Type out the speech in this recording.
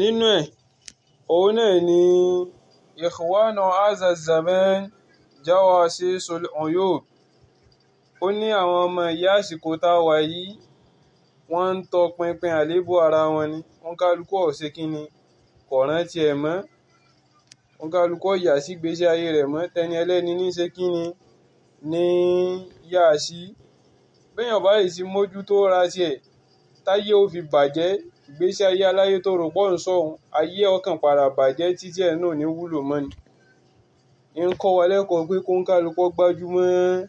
nínú ẹ̀ òun náà ni ikhwana hadha zaman jawasisul uyub ó ní àwọn ọmọ ìyá àsìkò tá a wà yìí wọ́n ń tọpinpin àléébù ara wọn ni wọ́n kálukú ọ̀sẹ̀ kínni kò rántí ẹ̀ mọ́ wọ́n kálukú ọ̀yà sí gbèsè ayé rẹ̀ mọ́ tẹni ẹlẹ́ni ní ṣe kínni ní yá sí béèyàn bá yìí sí mójútó ra tiẹ̀ táyé ó fi bàjẹ́ ìgbésí ayé aláyé tó rò pọ̀ ń sọ̀hún ayé ọkàn padà bàjẹ́ títí ẹ̀ náà ní wúlò mọ́ ni ń kọ́ wa lẹ́kọ̀ọ́ pé kó ń kálukú gbájúmọ́